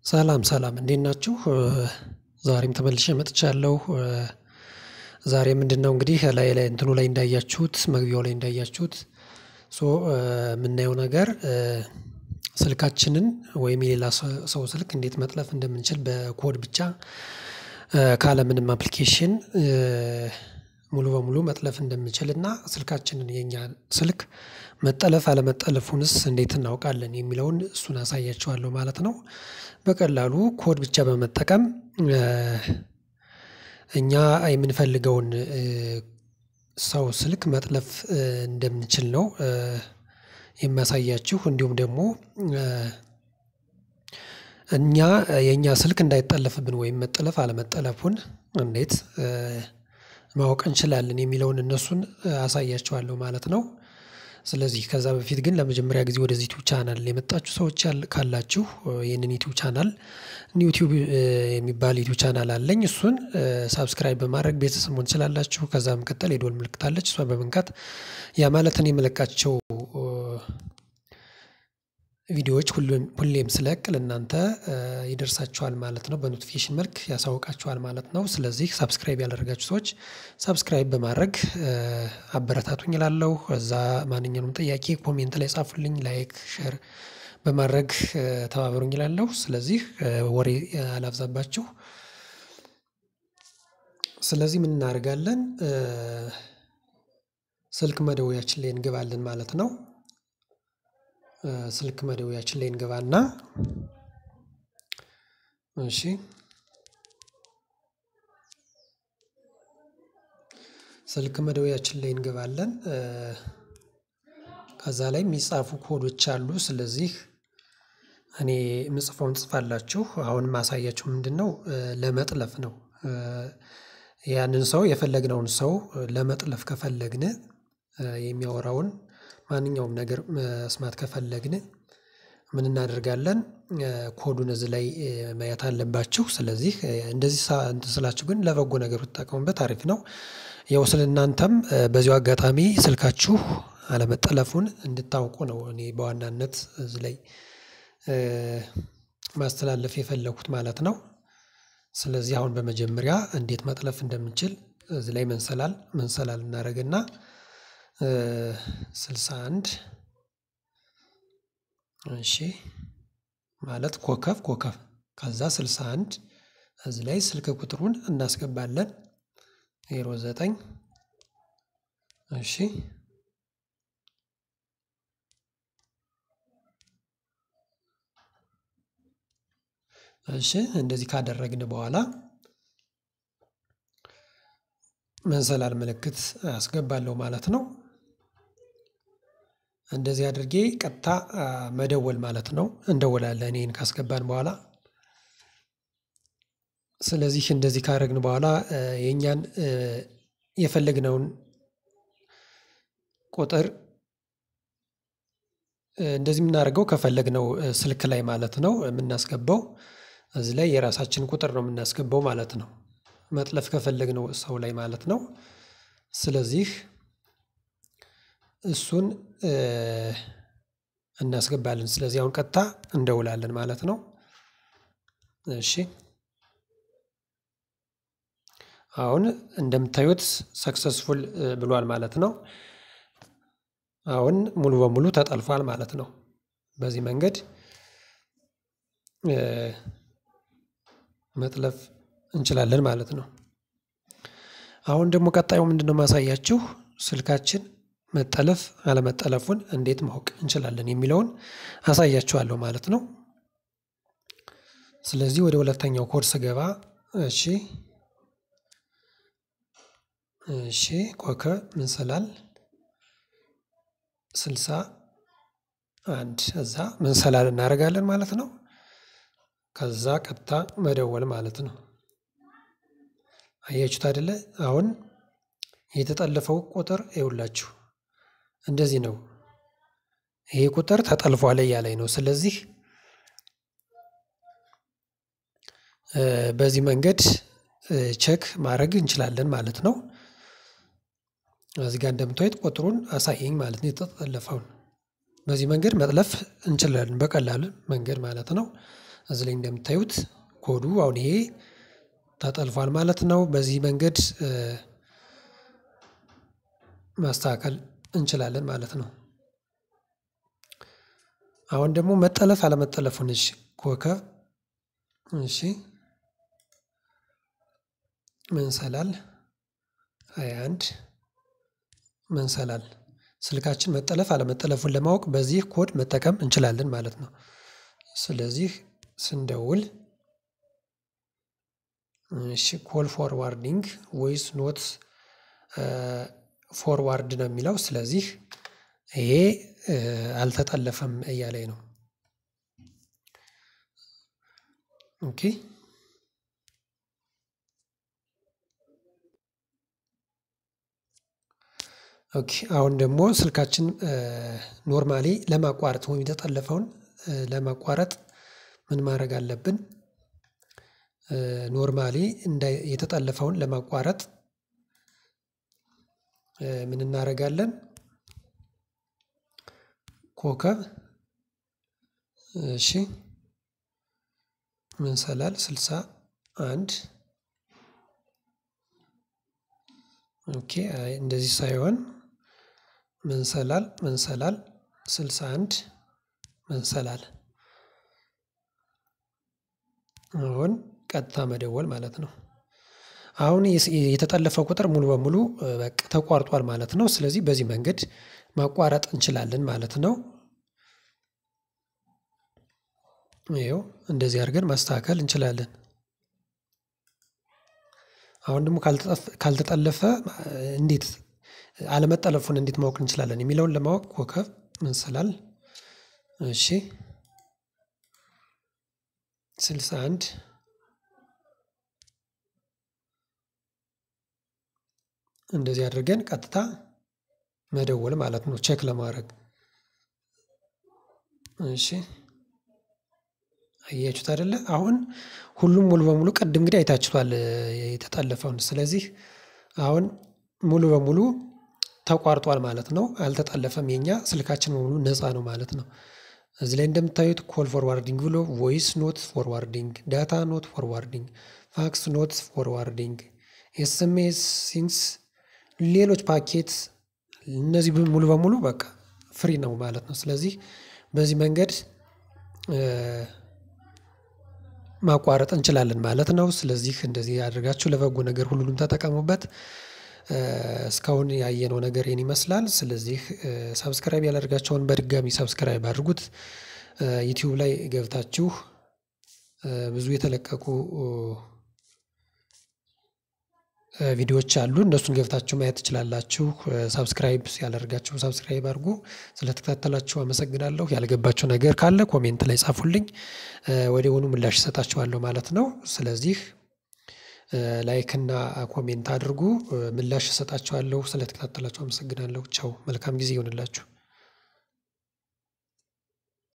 ሰላም ሰላም እንዴት ናችሁ? ዛሬም ተመልሼ መጥቻለሁ። ዛሬ ምንድነው እንግዲህ ላይ ላይ እንትኑ ላይ እንዳያችሁት መግቢያው ላይ እንዳያችሁት ሶ የምናየው ነገር ስልካችንን ወይም የሌላ ሰው ስልክ እንዴት መጥለፍ እንደምንችል በኮድ ብቻ ካለምንም አፕሊኬሽን ሙሉ በሙሉ መጥለፍ እንደምንችል እና ስልካችንን የኛ ስልክ መጠለፍ አለመጠለፉንስ እንዴት እናውቃለን የሚለውን እሱን አሳያችኋለሁ ማለት ነው። በቀላሉ ኮድ ብቻ በመጠቀም እኛ የምንፈልገውን ሰው ስልክ መጥለፍ እንደምንችል ነው። የሚያሳያችሁ እንዲሁም ደግሞ እኛ የኛ ስልክ እንዳይጠለፍብን ወይም መጠለፍ አለመጠለፉን እንዴት ማወቅ እንችላለን የሚለውን እነሱን አሳያችኋለሁ ማለት ነው። ስለዚህ ከዛ በፊት ግን ለመጀመሪያ ጊዜ ወደዚህ ዩቲዩብ ቻናል የመጣችሁ ሰዎች ካላችሁ ይህንን ዩቲዩብ ቻናል ዩቲዩብ የሚባል ዩቲዩብ ቻናል አለኝ እሱን ሳብስክራይብ በማድረግ ቤተሰብ መሆን ትችላላችሁ ከዛ በመቀጠል የደወል ምልክት አለች እሷን በመንካት ያ ማለት እኔ የምለቃቸው ቪዲዮዎች ሁሌም ስለቅ ለእናንተ ይደርሳችኋል ማለት ነው በኖቲፊኬሽን መልክ ያሳውቃችኋል ማለት ነው። ስለዚህ ሳብስክራይብ ያላደረጋችሁ ሰዎች ሳብስክራይብ በማድረግ አበረታቱኝ እላለሁ እዛ ማንኛውንም ጥያቄ ኮሜንት ላይ ጻፉልኝ ላይክ ሼር በማድረግ ተባበሩኝ እላለሁ። ስለዚህ ወሬ አላብዛባችሁ። ስለዚህ ምን እናደርጋለን? ስልክ መደወያችን ላይ እንገባለን ማለት ነው። ስልክ መደወያችን ላይ እንገባና እሺ ስልክ መደወያችን ላይ እንገባለን። ከዛ ላይ የሚጻፉ ኮዶች አሉ ስለዚህ እኔ የምጽፈውን ትጽፋላችሁ አሁን የማሳያችሁ ምንድነው ለመጥለፍ ነው። ያንን ሰው የፈለግነውን ሰው ለመጥለፍ ከፈለግን የሚያወራውን ማንኛውም ነገር መስማት ከፈለግን ምን እናደርጋለን? ኮዱን እዚህ ላይ ማየት አለባችሁ ስለዚህ እንደዚህ እንትን ስላችሁ ግን ለበጎ ነገር ብትጠቀሙበት አሪፍ ነው። ያው ስለ እናንተም በዚሁ አጋጣሚ ስልካችሁ አለመጠለፉን እንድታውቁ ነው እኔ በዋናነት እዚህ ላይ ማስተላለፍ የፈለኩት ማለት ነው። ስለዚህ አሁን በመጀመሪያ እንዴት መጥለፍ እንደምንችል እዚህ ላይ መንሰላል መንሰላል እናደርግና ስልሳ አንድ እሺ ማለት ኮከብ ኮከብ ከዛ ስልሳ አንድ እዚህ ላይ ስልክ ቁጥሩን እናስገባለን። ዜሮ ዘጠኝ እሺ እሺ እንደዚህ ካደረግን በኋላ መሰላል ምልክት አስገባለሁ ማለት ነው። እንደዚህ አድርጌ ቀጥታ መደወል ማለት ነው እንደውላለን ይሄን ካስገባን በኋላ ስለዚህ እንደዚህ ካደረግን በኋላ የኛን የፈለግነውን ቁጥር እንደዚህ የምናደርገው ከፈለግነው ስልክ ላይ ማለት ነው የምናስገባው እዚህ ላይ የራሳችን ቁጥር ነው የምናስገባው ማለት ነው። መጥለፍ ከፈለግነው ሰው ላይ ማለት ነው። ስለዚህ እሱን እናስገባለን ስለዚህ አሁን ቀጥታ እንደውላለን ማለት ነው። እሺ አሁን እንደምታዩት ሰክሰስፉል ብሏል ማለት ነው። አሁን ሙሉ በሙሉ ተጠልፏል ማለት ነው። በዚህ መንገድ መጥለፍ እንችላለን ማለት ነው። አሁን ደግሞ ቀጣዩ ምንድነው? የማሳያችሁ ስልካችን መጠለፍ አለመጠለፉን እንዴት ማወቅ እንችላለን የሚለውን አሳያችኋለሁ ማለት ነው። ስለዚህ ወደ ሁለተኛው ኮድ ስገባ እሺ እሺ ኮከብ መሰላል ስልሳ አንድ እዛ መሰላል እናደርጋለን ማለት ነው። ከዛ ቀጥታ መደወል ማለት ነው። አያችሁት አይደለ አሁን የተጠለፈው ቁጥር ይኸውላችሁ እንደዚህ ነው። ይሄ ቁጥር ተጠልፏል እያለኝ ነው ስለዚህ በዚህ መንገድ ቼክ ማድረግ እንችላለን ማለት ነው። እዚህ ጋር እንደምታዩት ቁጥሩን አሳየኝ ማለት ነው የተጠለፈውን በዚህ መንገድ መጥለፍ እንችላለን በቀላል መንገድ ማለት ነው። እዚህ ላይ እንደምታዩት ኮዱ አሁን ይሄ ተጠልፏል ማለት ነው። በዚህ መንገድ ማስተካከል እንችላለን ማለት ነው። አሁን ደግሞ መጠለፍ አለመጠለፉን እሺ ኮከብ እሺ መንሰላል ሃያ አንድ መንሰላል ስልካችን መጠለፍ አለመጠለፉን ለማወቅ በዚህ ኮድ መጠቀም እንችላለን ማለት ነው። ስለዚህ ስንደውል እሺ ኮል ፎርዋርዲንግ ቮይስ ኖት ፎርዋርድ ነው የሚለው ስለዚህ ይሄ አልተጠለፈም እያለኝ ነው። ኦኬ ኦኬ አሁን ደግሞ ስልካችን ኖርማሊ ለማቋረጥ ወይም የተጠለፈውን ለማቋረጥ ምን ማድረግ አለብን? ኖርማሊ እንደ የተጠለፈውን ለማቋረጥ ምን እናደርጋለን? ኮከብ እሺ መንሰላል ስልሳ አንድ ኦኬ አይ እንደዚህ ሳይሆን መንሰላል መንሰላል ስልሳ አንድ መንሰላል አሁን ቀጥታ መደወል ማለት ነው። አሁን የተጠለፈው ቁጥር ሙሉ በሙሉ በቃ ተቋርጧል ማለት ነው። ስለዚህ በዚህ መንገድ ማቋረጥ እንችላለን ማለት ነው። ይኸው እንደዚህ አድርገን ማስተካከል እንችላለን። አሁን ደግሞ ካልተጠለፈ እንዴት አለመጠለፉን እንዴት ማወቅ እንችላለን? የሚለውን ለማወቅ ኮከብ መንሰላል እሺ ስልሳ አንድ እንደዚህ አድርገን ቀጥታ መደወል ማለት ነው ቼክ ለማድረግ እሺ አያችሁት አይደለ አሁን ሁሉም ሙሉ በሙሉ ቅድም እንግዲህ አይታችኋል የተጠለፈውን ስለዚህ አሁን ሙሉ በሙሉ ተቋርጧል ማለት ነው። አልተጠለፈም የኛ ስልካችን በሙሉ ነፃ ነው ማለት ነው። እዚህ ላይ እንደምታዩት ኮል ፎርዋርዲንግ ብሎ ቮይስ ኖት ፎርዋርዲንግ ዳታ ኖት ፎርዋርዲንግ ፋክስ ኖት ፎርዋርዲንግ ኤስኤምኤስ ሲንስ ሌሎች ፓኬት እነዚህ ሙሉ በሙሉ በቃ ፍሪ ነው ማለት ነው። ስለዚህ በዚህ መንገድ ማቋረጥ እንችላለን ማለት ነው። ስለዚህ እንደዚህ አድርጋችሁ ለበጎ ነገር ሁሉንም ተጠቀሙበት። እስካሁን ያየነው ነገር ይሄን ይመስላል። ስለዚህ ሰብስክራይብ ያላደረጋችሁን በድጋሚ ሰብስክራይብ አድርጉት። ዩቲዩብ ላይ ገብታችሁ ብዙ የተለቀቁ ቪዲዮዎች አሉ እነሱን ገብታችሁ ማየት ትችላላችሁ። ሰብስክራይብ ያላደረጋችሁ ሰብስክራይብ አድርጉ። ስለተከታተላችሁ አመሰግናለሁ። ያልገባችሁ ነገር ካለ ኮሜንት ላይ ጻፉልኝ። ወዲያውኑ ምላሽ እሰጣችኋለሁ ማለት ነው። ስለዚህ ላይክ እና ኮሜንት አድርጉ ምላሽ እሰጣችኋለሁ። ስለተከታተላችሁ አመሰግናለሁ። ቻው መልካም ጊዜ ይሁንላችሁ